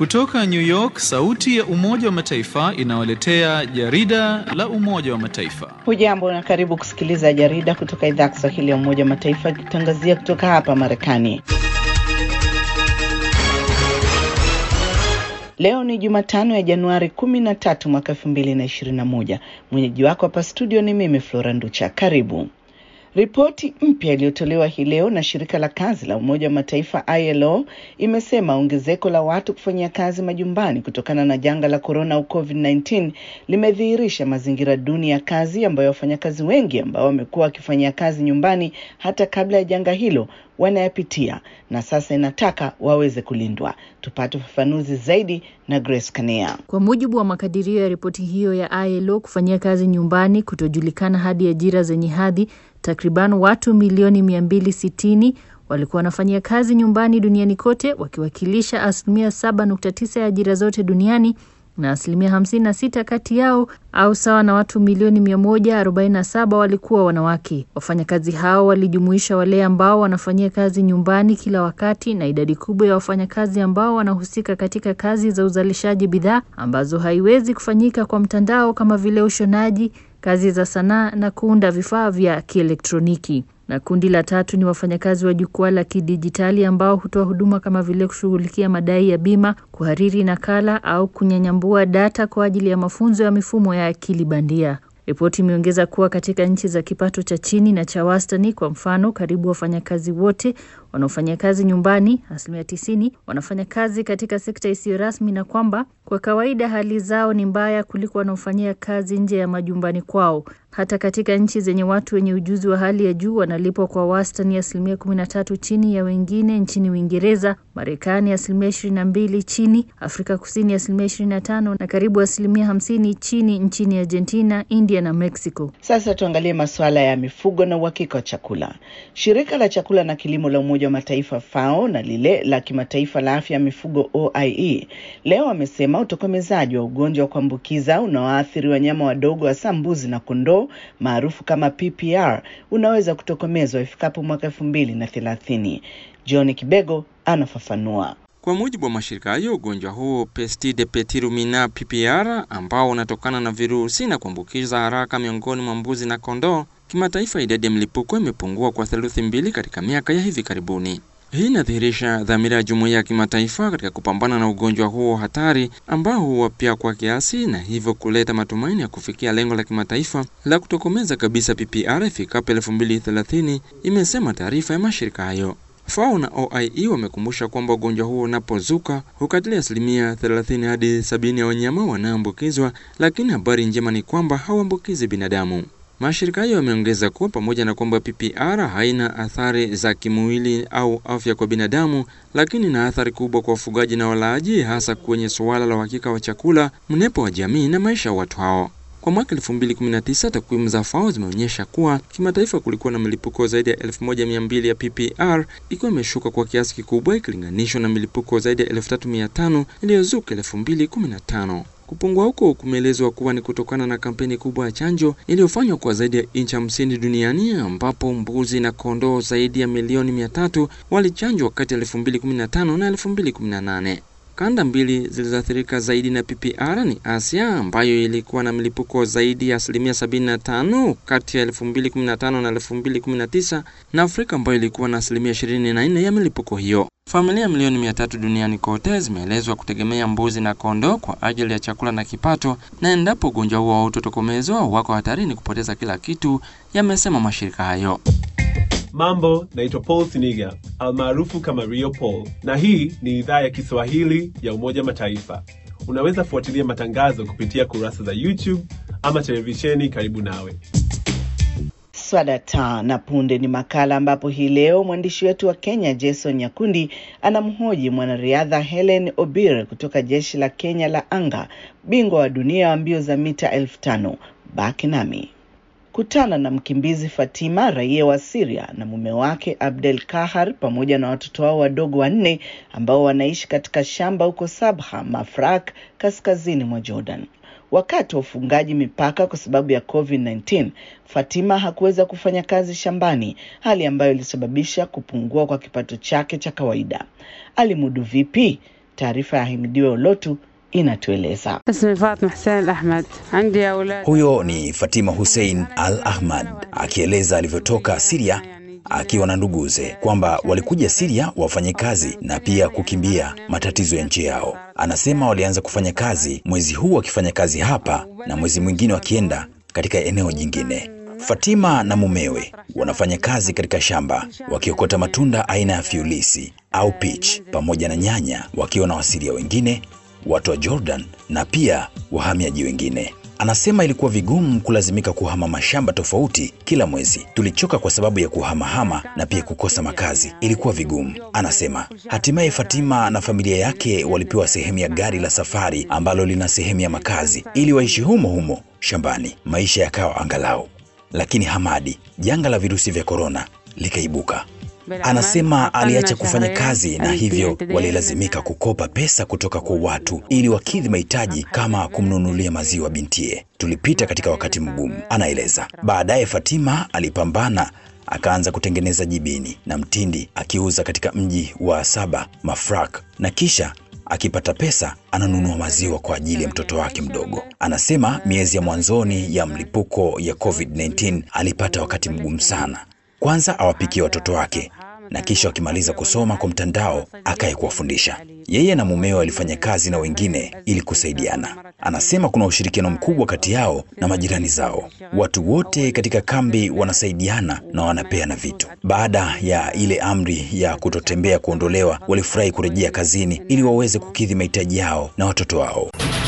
Kutoka New York, sauti ya Umoja wa Mataifa inawaletea jarida la Umoja wa Mataifa. Hujambo na karibu kusikiliza jarida kutoka idhaa ya Kiswahili ya Umoja wa Mataifa ikitangazia kutoka hapa Marekani. Leo ni Jumatano ya Januari 13 mwaka 2021. Mwenyeji wako hapa studio ni mimi Flora Nducha. Karibu. Ripoti mpya iliyotolewa hii leo na shirika la kazi la Umoja wa Mataifa ILO imesema ongezeko la watu kufanyia kazi majumbani kutokana na janga la korona au COVID-19 limedhihirisha mazingira duni ya kazi ambayo wafanyakazi wengi ambao wamekuwa wakifanyia kazi nyumbani hata kabla ya janga hilo wanayapitia na sasa inataka waweze kulindwa. Tupate ufafanuzi zaidi na Grace Kanea. Kwa mujibu wa makadirio ya ripoti hiyo ya ILO, kufanyia kazi nyumbani kutojulikana hadi ajira zenye hadhi, takriban watu milioni 260 walikuwa wanafanyia kazi nyumbani duniani kote, wakiwakilisha asilimia 7.9 ya ajira zote duniani na asilimia 56 kati yao au sawa na watu milioni 147 walikuwa wanawake. Wafanyakazi hao walijumuisha wale ambao wanafanyia kazi nyumbani kila wakati na idadi kubwa ya wafanyakazi ambao wanahusika katika kazi za uzalishaji bidhaa ambazo haiwezi kufanyika kwa mtandao kama vile ushonaji, kazi za sanaa na kuunda vifaa vya kielektroniki na kundi la tatu ni wafanyakazi wa jukwaa la kidijitali ambao hutoa huduma kama vile kushughulikia madai ya bima, kuhariri nakala au kunyanyambua data kwa ajili ya mafunzo ya mifumo ya akili bandia. Ripoti imeongeza kuwa katika nchi za kipato cha chini na cha wastani, kwa mfano, karibu wafanyakazi wote wanaofanya kazi nyumbani, asilimia tisini, wanafanya kazi katika sekta isiyo rasmi, na kwamba kwa kawaida hali zao ni mbaya kuliko wanaofanyia kazi nje ya majumbani kwao. Hata katika nchi zenye watu wenye ujuzi wa hali ya juu wanalipwa kwa wastani asilimia kumi na tatu chini ya wengine nchini Uingereza, Marekani asilimia ishirini na mbili chini, Afrika Kusini asilimia ishirini na tano na karibu asilimia hamsini chini nchini Argentina, India na Mexico. Sasa tuangalie masuala ya mifugo na uhakika wa chakula. Shirika la chakula na kilimo la Umoja wa Mataifa FAO na lile la kimataifa la afya ya mifugo OIE leo wamesema utokomezaji wa ugonjwa wa kuambukiza unaoathiri wanyama wadogo hasa mbuzi na kondoo maarufu kama PPR unaweza kutokomezwa ifikapo mwaka elfu mbili na thelathini. John Kibego anafafanua. Kwa mujibu wa mashirika hayo, ugonjwa huo Pestide Petirumina PPR ambao unatokana na virusi na kuambukiza haraka miongoni mwa mbuzi na kondoo, kimataifa idadi ya mlipuko imepungua kwa theluthi mbili katika miaka ya hivi karibuni. Hii inadhihirisha dhamira ya jumuiya ya kimataifa katika kupambana na ugonjwa huo hatari ambao huwa pia kwa kiasi na hivyo kuleta matumaini ya kufikia lengo la kimataifa la kutokomeza kabisa PPR ifikapo elfu mbili thelathini, imesema taarifa ya mashirika hayo. FAO na OIE wamekumbusha kwamba ugonjwa huo unapozuka hukatilia asilimia 30 hadi 70 ya wanyama wanaambukizwa, lakini habari njema ni kwamba hauambukizi binadamu. Mashirika hayo yameongeza kuwa pamoja na kwamba PPR haina athari za kimwili au afya kwa binadamu, lakini na athari kubwa kwa wafugaji na walaaji, hasa kwenye suala la uhakika wa chakula, mnepo wa jamii na maisha ya watu hao. Kwa mwaka 2019 takwimu za FAO zimeonyesha kuwa kimataifa kulikuwa na milipuko zaidi ya 1200 ya PPR, ikiwa imeshuka kwa kiasi kikubwa ikilinganishwa na milipuko zaidi ya 3500 iliyozuka 2015. Kupungua huko kumeelezwa kuwa ni kutokana na kampeni kubwa ya chanjo iliyofanywa kwa zaidi ya nchi hamsini duniani ambapo mbuzi na kondoo zaidi ya milioni mia tatu walichanjwa kati ya 2015 na 2018. Kanda mbili zilizoathirika zaidi na PPR ni Asia ambayo ilikuwa na milipuko zaidi ya asilimia 75 kati ya 2015 na 2019 na Afrika ambayo ilikuwa na asilimia 24 ya milipuko hiyo. Familia milioni mia tatu duniani kote zimeelezwa kutegemea mbuzi na kondoo kwa ajili ya chakula na kipato, na endapo ugonjwa huo hautotokomezwa wako hatarini kupoteza kila kitu, yamesema mashirika hayo. Mambo, naitwa Paul Siniga almaarufu kama Rio Paul, na hii ni idhaa ya Kiswahili ya Umoja Mataifa. Unaweza fuatilia matangazo kupitia kurasa za YouTube ama televisheni karibu nawe. Swadata na punde ni makala ambapo hii leo mwandishi wetu wa Kenya Jason Nyakundi anamhoji mwanariadha Helen Obir kutoka jeshi la Kenya la anga, bingwa wa dunia wa mbio za mita elfu tano. Baki nami kutana na mkimbizi Fatima, raia wa Syria, na mume wake Abdel Kahar pamoja na watoto wao wadogo wanne ambao wanaishi katika shamba huko Sabha, Mafraq, kaskazini mwa Jordan. Wakati wa ufungaji mipaka kwa sababu ya COVID-19, Fatima hakuweza kufanya kazi shambani, hali ambayo ilisababisha kupungua kwa kipato chake cha kawaida. Alimudu vipi? Taarifa ya Himidiwe Olotu inatueleza. اسمي فاطمة حسين الأحمد عندي أولاد Huyo ni Fatima Hussein Al Ahmad akieleza alivyotoka Siria akiwa na nduguze kwamba walikuja Siria wafanye kazi na pia kukimbia matatizo ya nchi yao. Anasema walianza kufanya kazi mwezi huu wakifanya kazi hapa na mwezi mwingine wakienda katika eneo jingine. Fatima na mumewe wanafanya kazi katika shamba wakiokota matunda aina ya fiulisi au peach pamoja na nyanya, wakiwa na wasiria wengine, watu wa Jordan na pia wahamiaji wengine. Anasema ilikuwa vigumu kulazimika kuhama mashamba tofauti kila mwezi. Tulichoka kwa sababu ya kuhamahama na pia kukosa makazi, ilikuwa vigumu. Anasema hatimaye Fatima na familia yake walipewa sehemu ya gari la safari ambalo lina sehemu ya makazi ili waishi humo humo shambani, maisha yakawa angalau. Lakini Hamadi, janga la virusi vya korona likaibuka. Anasema aliacha kufanya kazi na hivyo walilazimika kukopa pesa kutoka kwa watu ili wakidhi mahitaji kama kumnunulia maziwa bintie. Tulipita katika wakati mgumu, anaeleza. Baadaye Fatima alipambana akaanza kutengeneza jibini na mtindi akiuza katika mji wa Saba Mafraq, na kisha akipata pesa ananunua maziwa kwa ajili ya mtoto wake mdogo. Anasema miezi ya mwanzoni ya mlipuko ya COVID-19 alipata wakati mgumu sana. Kwanza awapikie watoto wake na kisha wakimaliza kusoma kwa mtandao akaye kuwafundisha. Yeye na mumewe walifanya kazi na wengine ili kusaidiana. Anasema kuna ushirikiano mkubwa kati yao na majirani zao. Watu wote katika kambi wanasaidiana na wanapeana vitu. Baada ya ile amri ya kutotembea kuondolewa, walifurahi kurejea kazini ili waweze kukidhi mahitaji yao na watoto wao.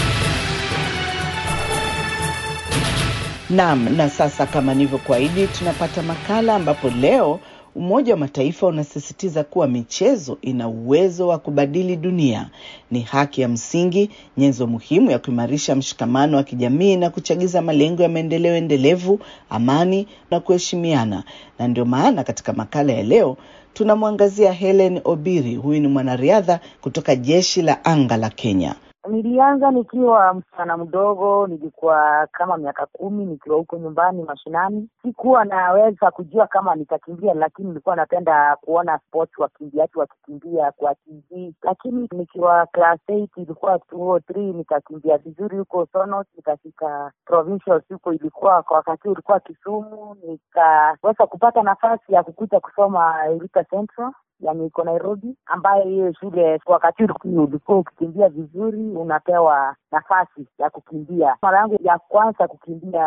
Naam, na sasa kama nilivyokuahidi, tunapata makala ambapo leo Umoja wa Mataifa unasisitiza kuwa michezo ina uwezo wa kubadili dunia. Ni haki ya msingi, nyenzo muhimu ya kuimarisha mshikamano wa kijamii na kuchagiza malengo ya maendeleo endelevu, amani na kuheshimiana. Na ndio maana katika makala ya leo tunamwangazia Helen Obiri. Huyu ni mwanariadha kutoka jeshi la anga la Kenya. Nilianza nikiwa msichana mdogo, nilikuwa kama miaka kumi, nikiwa huko nyumbani mashinani. Sikuwa naweza kujua kama nitakimbia, lakini nilikuwa napenda kuona sports wakimbiaji wakikimbia kwa TV. Lakini nikiwa class 8 ilikuwa 203 nikakimbia vizuri huko Sonos, nikafika provincials huko, ilikuwa kwa wakati ulikuwa Kisumu, nikaweza kupata nafasi ya kukuja kusoma Eureka Central yani iko Nairobi, ambayo hiyo shule kwa wakati ulikuwa ukikimbia vizuri unapewa nafasi ya kukimbia. Mara yangu ya kwanza kukimbia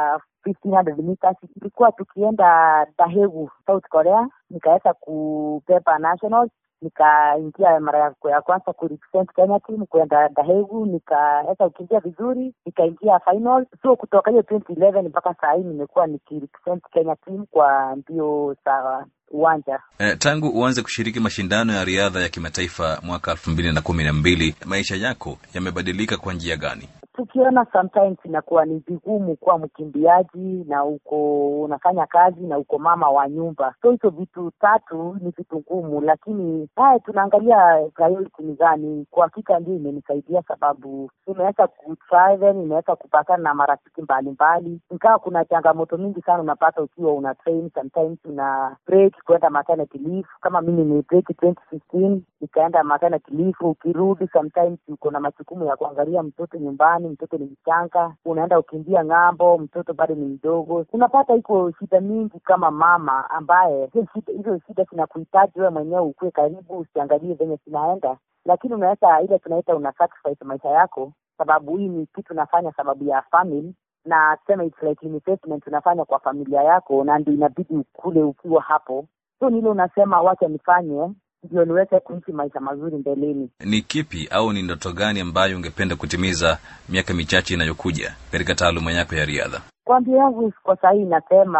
1500 meters ilikuwa tukienda Daegu, South Korea, nikaweza kupepa nationals nikaingia mara yako ya kwanza kurepresent Kenya team kwenda Daegu, nikaweza kukimbia vizuri, nikaingia final. So kutoka hiyo 2011 mpaka saa hii nimekuwa nikirepresent Kenya team kwa mbio za uwanja. Eh, tangu uanze kushiriki mashindano ya riadha ya kimataifa mwaka elfu mbili na kumi na mbili maisha yako yamebadilika kwa njia gani? tukiona sometimes inakuwa ni vigumu kuwa mkimbiaji na uko unafanya kazi na uko mama wa nyumba, so hizo vitu tatu ni vitu ngumu, lakini haya tunaangalia priority ni gani. Kwa hakika ndio imenisaidia, sababu nimeweza kutravel, nimeweza kupatana na marafiki mbalimbali, ingawa kuna changamoto mingi sana unapata ukiwa una train, sometimes una break kwenda maternity leave. Kama mimi ni break 2015 nikaenda maternity leave, ukirudi sometimes uko na majukumu ya kuangalia mtoto nyumbani mtoto ni mchanga, unaenda ukimbia ng'ambo, mtoto bado ni mdogo. Unapata iko shida mingi kama mama, ambaye hizo shida zinakuhitaji wewe mwenyewe ukuwe karibu, usiangalie venye zinaenda, lakini unaweza ile tunaita una sacrifice maisha yako, sababu hii ni kitu unafanya sababu ya family na tuseme it's like investment unafanya kwa familia yako, na ndio inabidi ukule ukiwa hapo. So nile unasema wacha nifanye ndio niweze kuishi maisha mazuri mbeleni. Ni kipi au ni ndoto gani ambayo ungependa kutimiza miaka michache inayokuja katika taaluma yako ya riadha? Kwa mbio yangu kwa sahii nasema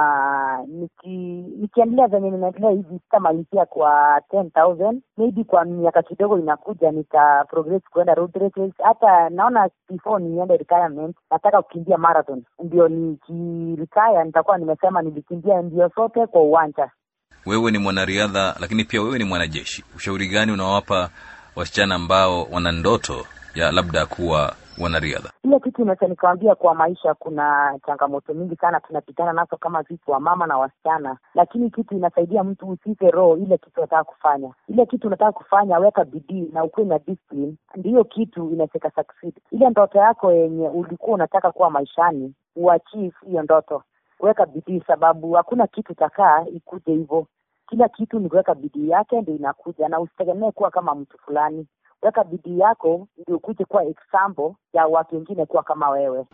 niki, nikiendelea venye ninaendelea hivi sitamalizia kwa 10,000 maybe kwa miaka kidogo inakuja nita progress kuenda road races. Hata naona before niende retirement nataka kukimbia marathon, ndio nikiretire nitakuwa nimesema nilikimbia mbio zote kwa uwanja. Wewe ni mwanariadha lakini pia wewe ni mwanajeshi. Ushauri gani unawapa wasichana ambao wana ndoto ya labda kuwa wanariadha? Ile kitu inaweza nikawambia, kwa maisha kuna changamoto mingi sana tunapitana nazo kama sisi wa mama na wasichana, lakini kitu inasaidia mtu usife roho ile kitu unataka kufanya, ile kitu unataka kufanya, weka bidii na ukuwe na discipline, ndiyo kitu inaweza succeed. Ile ndoto yako yenye ulikuwa unataka kuwa maishani, uachieve hiyo ndoto, weka bidii, sababu hakuna kitu takaa ikuje hivyo. Kila kitu ni kuweka bidii yake ndio inakuja, na usitegemee kuwa kama mtu fulani. Weka bidii yako ndio ukuje kuwa example ya watu wengine kuwa kama wewe.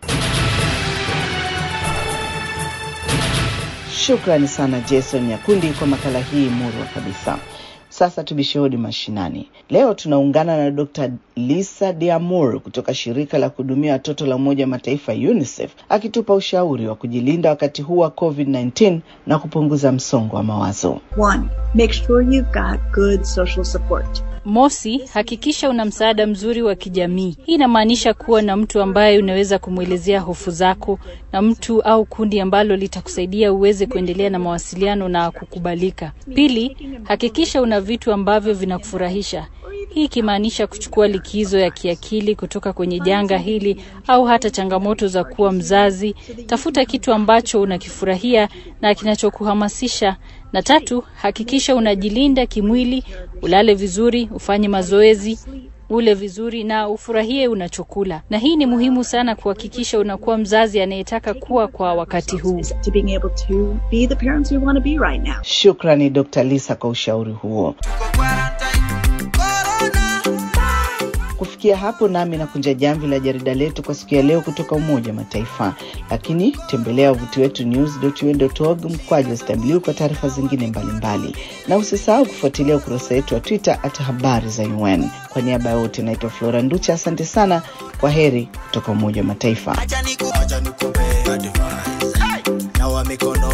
Shukrani sana Jason Nyakundi kwa makala hii murwa kabisa. Sasa tubishe hodi mashinani. Leo tunaungana na Dr. Lisa Diamur kutoka shirika la kuhudumia watoto la Umoja wa Mataifa UNICEF akitupa ushauri wa kujilinda wakati huu wa COVID-19 na kupunguza msongo wa mawazo. One, make sure you've got good social support. Mosi, hakikisha una msaada mzuri wa kijamii. Hii inamaanisha kuwa na mtu ambaye unaweza kumwelezea hofu zako na mtu au kundi ambalo litakusaidia uweze kuendelea na mawasiliano na kukubalika. Pili, hakikisha una vitu ambavyo vinakufurahisha. Hii ikimaanisha kuchukua likizo ya kiakili kutoka kwenye janga hili au hata changamoto za kuwa mzazi. Tafuta kitu ambacho unakifurahia na kinachokuhamasisha. Na tatu, hakikisha unajilinda kimwili, ulale vizuri, ufanye mazoezi, ule vizuri na ufurahie unachokula. Na hii ni muhimu sana kuhakikisha unakuwa mzazi anayetaka kuwa kwa wakati huu. To being able to be the parents we want to be right now. Shukrani Dr. Lisa kwa ushauri huo. Kufikia hapo nami nakunja jamvi la jarida letu kwa siku ya leo kutoka Umoja wa Mataifa, lakini tembelea wavuti wetu news.un.org mkwaju sw kwa taarifa zingine mbalimbali mbali. Na usisahau kufuatilia ukurasa wetu wa Twitter at habari za UN. Kwa niaba ya wote naitwa Flora Nducha, asante sana. Kwa heri kutoka Umoja wa Mataifa. nawa mikono